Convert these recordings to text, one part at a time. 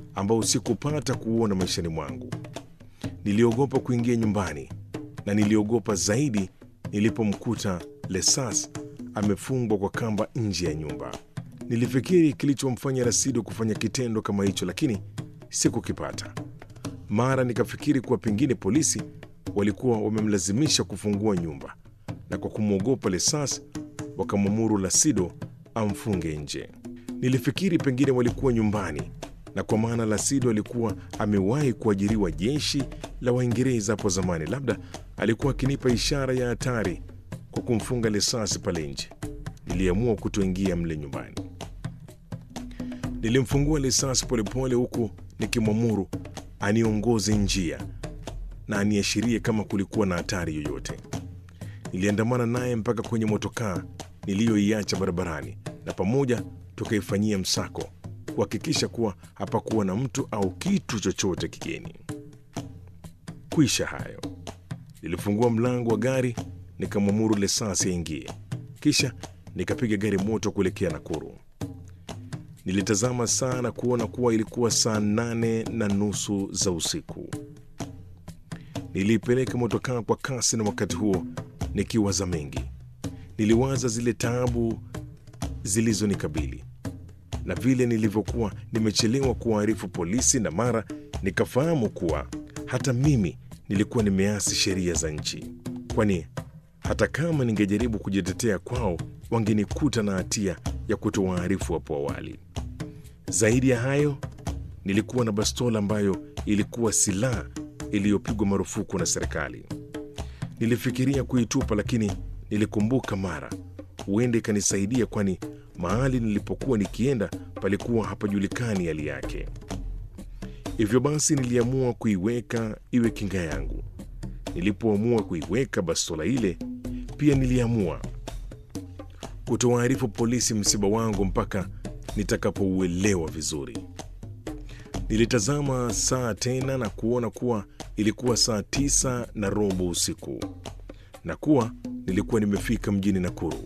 ambao sikupata kuuona maishani mwangu. Niliogopa kuingia nyumbani na niliogopa zaidi nilipomkuta Lesas amefungwa kwa kamba nje ya nyumba. Nilifikiri kilichomfanya Rasido kufanya kitendo kama hicho, lakini sikukipata. Mara nikafikiri kuwa pengine polisi walikuwa wamemlazimisha kufungua nyumba na kwa kumwogopa Lesas wakamwamuru Lasido amfunge nje. Nilifikiri pengine walikuwa nyumbani na kwa maana Lasido alikuwa amewahi kuajiriwa jeshi la Waingereza hapo zamani, labda alikuwa akinipa ishara ya hatari kwa kumfunga Lesasi pale nje. Niliamua kutoingia mle nyumbani. Nilimfungua Lesasi polepole, huku nikimwamuru aniongoze njia na aniashirie kama kulikuwa na hatari yoyote. Niliandamana naye mpaka kwenye motokaa niliyoiacha barabarani, na pamoja tukaifanyia msako kuhakikisha kuwa hapakuwa na mtu au kitu chochote kigeni. Kwisha hayo, nilifungua mlango wa gari nikamwamuru Lesasi aingie, kisha nikapiga gari moto kuelekea Nakuru. Nilitazama saa na kuona kuwa ilikuwa saa nane na nusu za usiku. Niliipeleka motokaa kwa kasi, na wakati huo nikiwaza mengi. Niliwaza zile taabu zilizonikabili na vile nilivyokuwa nimechelewa kuwaarifu polisi, na mara nikafahamu kuwa hata mimi nilikuwa nimeasi sheria za nchi, kwani hata kama ningejaribu kujitetea kwao wangenikuta na hatia ya kutowaarifu hapo awali. Zaidi ya hayo, nilikuwa na bastola ambayo ilikuwa silaha iliyopigwa marufuku na serikali. Nilifikiria kuitupa, lakini nilikumbuka mara huenda ikanisaidia, kwani mahali nilipokuwa nikienda palikuwa hapajulikani hali yake. Hivyo basi niliamua kuiweka iwe kinga yangu. Nilipoamua kuiweka bastola ile, pia niliamua kutowaarifu polisi msiba wangu mpaka nitakapouelewa vizuri. Nilitazama saa tena na kuona kuwa ilikuwa saa tisa na robo usiku na kuwa nilikuwa nimefika mjini Nakuru.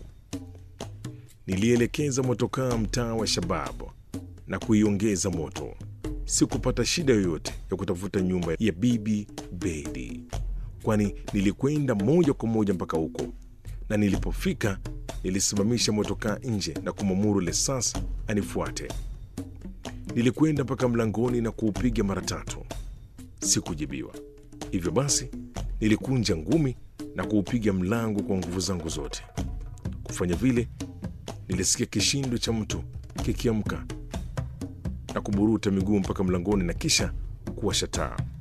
Nilielekeza motokaa mtaa wa Shababu na kuiongeza moto. Sikupata shida yoyote ya kutafuta nyumba ya Bibi Bedi, kwani nilikwenda moja kwa moja mpaka huko, na nilipofika nilisimamisha motokaa nje na kumwamuru Lesas anifuate. Nilikwenda mpaka mlangoni na kuupiga mara tatu, sikujibiwa. Hivyo basi nilikunja ngumi na kuupiga mlango kwa nguvu zangu zote. Kufanya vile, nilisikia kishindo cha mtu kikiamka na kuburuta miguu mpaka mlangoni na kisha kuwasha taa.